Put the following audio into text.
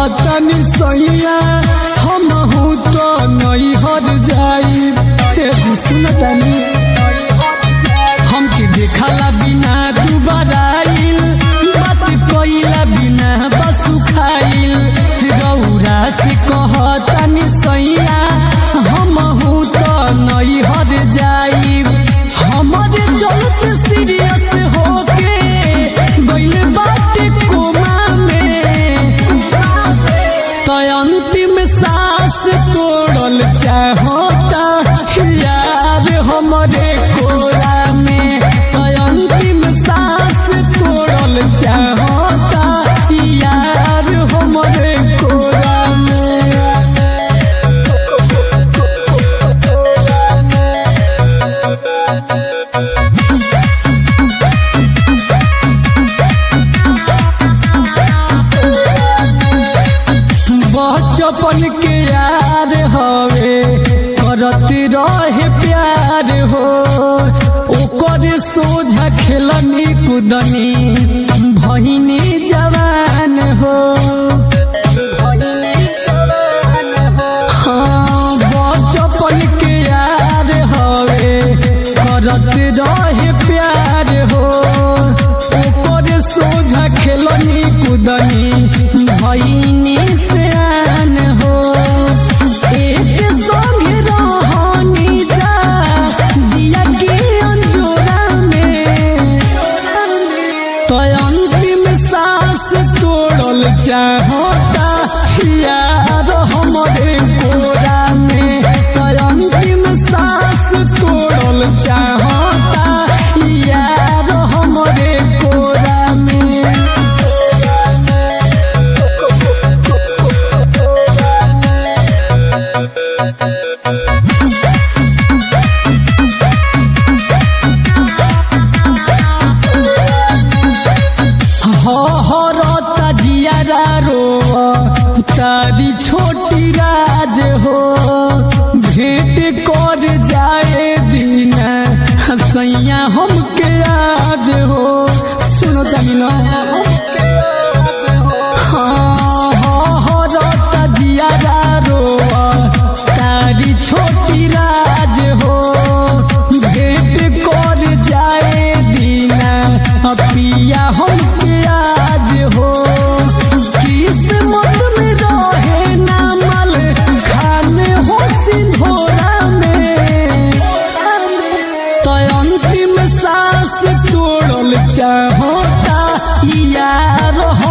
कहतनी सैया हम हूँ तो नहीं हर जाई हे जी सुनतनी हमके देखला बिना तू बराइल बात कइला बिना बसु खाइल रौरा से कहतनी सैया हम हूँ तो नहीं हर जाई हमरे चलत सीरियस होके गइल बाटे कोमा में तो अंतिम सांस तोड़ल चाहता यार हमरे कोरा में तो अंतिम सांस तोड़ल चाहता यार हमरे कोरा बचपन के यार हवे करत रहे प्यार हो ओकर सोझा खेलनी कुदनी भहिनी जवान हो हाँ बचपन के यार हवे करत रहे प्यार हो ओकर सोझा खेलनी कुदनी भइनी सियान हो एक संगे रहनी जा दिया के अंजोरा में तो अंतिम सांस तोड़ल चाहता यार हमरे कोरा में तो अंतिम सांस तोड़ल चाहता यार हमरे कोरा में हरता जियारा रो तारी छोटी राज हो भेंट कर जाए दिन हसैया हमके आज हो सुनो तनी ना हाँ हरता जियारा रो तारी छोटी राज हो भेंट कर जाए दिन पिया हमके आज हो किस्मत में रहे नामल खाने हो सिंधोरा में तो अंतिम सांस तोड़ल चाहता यार